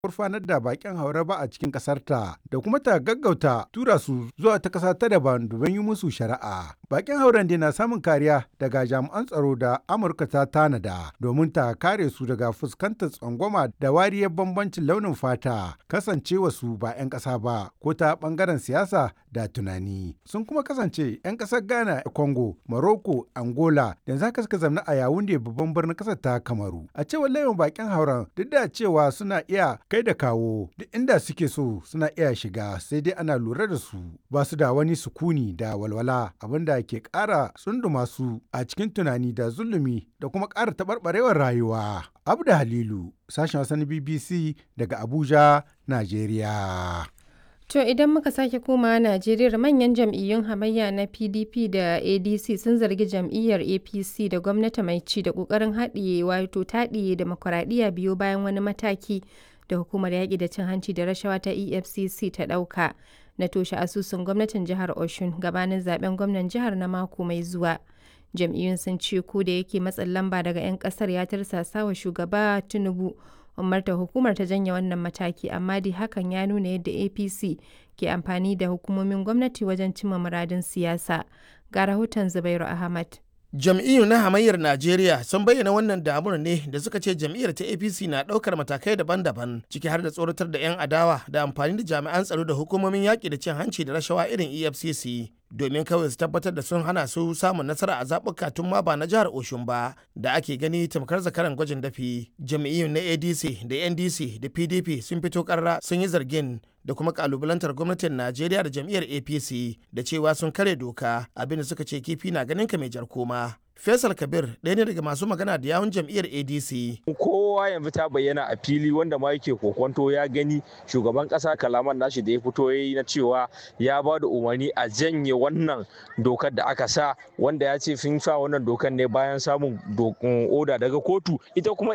gurfanar da bakin haure ba a cikin ƙasarta da kuma ta gaggauta tura su zuwa ta ƙasa ta daban domin yi musu shari'a. Bakin hauren dai na samun kariya daga jami'an tsaro da Amurka ta tanada domin ta kare su daga fuskantar tsangwama da wariyar bambancin launin fata kasancewa su ba 'yan ƙasa ba ko ta ɓangaren siyasa da tunani. Sun kuma kasance 'yan ƙasar Ghana, Congo, Morocco, Angola da za ka suka zamna a Yawunde babban birnin ƙasar ta Kamaru. A cewar layin bakin hauren duk da cewa suna iya kai da kawo duk inda suke so suna iya shiga sai dai ana lura da su ba su da wani sukuni da walwala abinda ke ƙara tsunduma su a cikin tunani da zulumi da kuma ƙara taɓarɓarewar rayuwa. Abda Halilu, sashen wasan BBC daga Abuja, Najeriya. To idan muka sake komawa Najeriya manyan jam'iyyun hamayya na PDP da ADC sun zargi jam'iyyar APC da gwamnati mai ci da ƙoƙarin haɗiye wato taɗiye demokuraɗiyya biyo bayan wani mataki da hukumar yaƙi da cin hanci da rashawa ta EFCC ta ɗauka na toshe asusun gwamnatin jihar Oshun gabanin zaben gwamnan jihar na mako mai zuwa. Jam'iyyun sun ce ko da yake matsin lamba daga 'yan ƙasar ya tirsasa wa shugaba Tinubu umarta hukumar ta janye wannan mataki amma dai hakan ya nuna yadda apc ke amfani da hukumomin gwamnati wajen cimma muradin siyasa ga rahoton zubairu ahmad jam'iyyu na hamayyar najeriya sun bayyana wannan damuwar ne da suka ce jam'iyyar ta apc na ɗaukar matakai daban-daban ciki har da tsoratar da 'yan adawa da amfani da jami'an tsaro da hukumomin yaƙi da cin hanci da rashawa irin efcc domin kawai su tabbatar da sun hana su samun nasara a zaɓuka tun ma ba na jihar Oshun ba da ake gani tamkar zakaran gwajin dafi. Jami'iyyun na ADC da NDC da PDP sun fito karra sun yi zargin da kuma kalubalantar gwamnatin Najeriya da jam'iyyar APC da cewa sun kare doka abinda suka ce kifi na ganin ka mai jar koma. Faisal Kabir ɗaya ne daga masu magana da yawun jam'iyyar ADC. Kowa yanzu ta bayyana a fili wanda ma yake kokonto ya gani shugaban ƙasa kalaman nashi da ya fito ya yi na cewa ya ba da umarni a janye wannan dokar da aka sa wanda ya ce sun sa wannan dokar ne bayan samun oda daga kotu ita kuma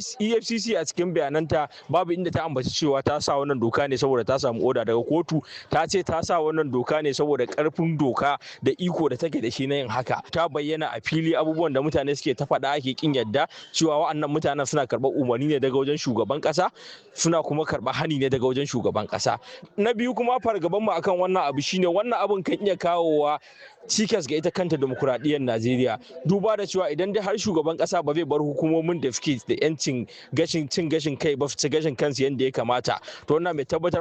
EFCC a cikin bayananta babu inda ta ambaci cewa ta sa wannan doka ne saboda ta samu oda daga kotu ta ce ta sa wannan doka ne saboda karfin doka da iko da take da shi na yin haka ta bayyana a fili abubuwan da mutane suke ta faɗa ake kin yadda cewa wa'annan mutanen suna karɓar umarni ne daga wajen shugaban ƙasa suna kuma karɓar hani ne daga wajen shugaban ƙasa na biyu kuma fargaban mu akan wannan abu shine wannan abun kan iya kawowa cikas ga ita kanta demokuraɗiyyar Najeriya duba da cewa idan dai har shugaban ƙasa ba zai bar hukumomin da suke da yancin gashin cin gashin kai ba su gashin kansu yadda ya kamata to wannan mai tabbatar